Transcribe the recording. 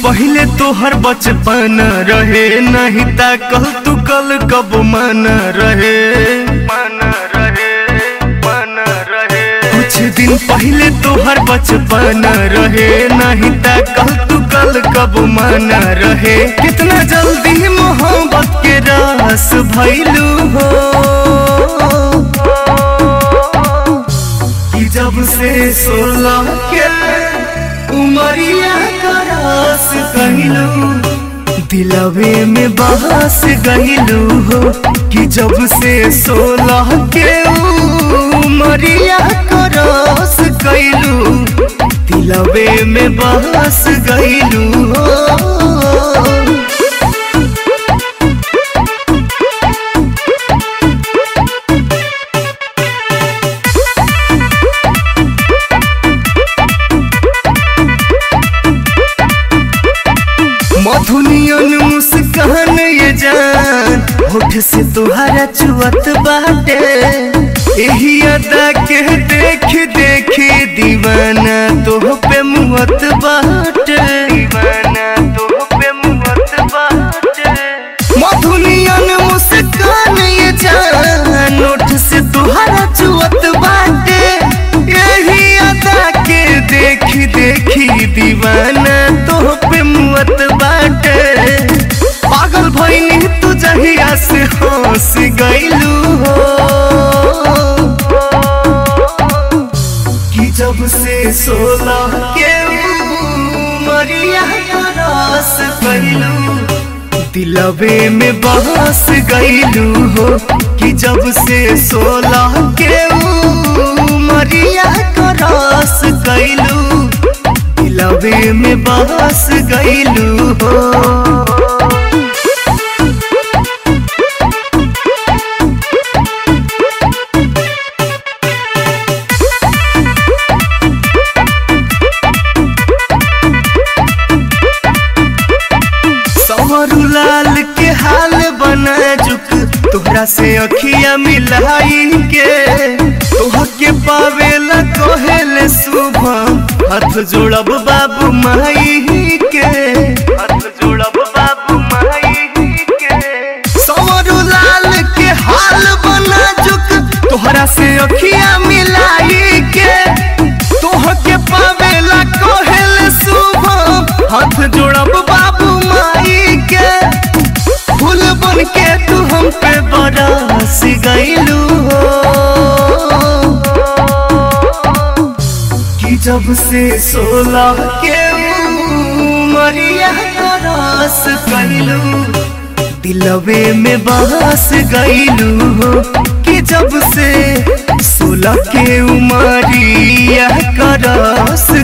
पहले तोहर बचपन रहे नहीं ता कल तू कल कब मन रहे मन रहे मन रहे कुछ दिन पहले तोहर बचपन रहे नहीं ता कल तू कल कब मन रहे कितना जल्दी मोहब्बत के रस भैलू हो कि जब से सोलह के उमरिया करस कहलू दिलवे में बहस गईलू हो कि जब से सोलह के उमरिया करस कैलू दिलवे में बहस गईलू हो मधुनियन मुस्कान ये जान होठ से तुहारा चुअत बाटे एही अदा के देख देख दीवाना तोह पे मुहत बाटे दीवाना तोह पे मुहत बाटे मधुनियन मुस्कान ये जान होठ से तुहारा चुअत बाटे एही अदा के देख देख दीवाना तोह पे मुअत बाटे पागल भइनी तू जहिया से हंस गइलू हो कि जब से सोलह के उमरिया रस गइलू दिलवे में बहस गइलू हो कि जब से सोलह के उमरिया रस गइलू दिलवे में बहस गइलू हो सवरू लाल के हाल बना जुक तोहरा से अखिया मिलाई के तोह के पावेला कहेले शुभ हाथ जोड़ब बाबू माई के हाथ जोड़ब बाबू माई के सवरू लाल के हाल बना जुक तोहरा से अखिया मिलाई के तोह के पावेला कहेले शुभ हाथ जोड़ब बाबू माई के फूल बन के तू हम पे बरस गईलू हो कि जब से सोलह के उमरिया रस कैलू दिलवे में बहस गईलू हो कि जब से सोलह के उमरिया करस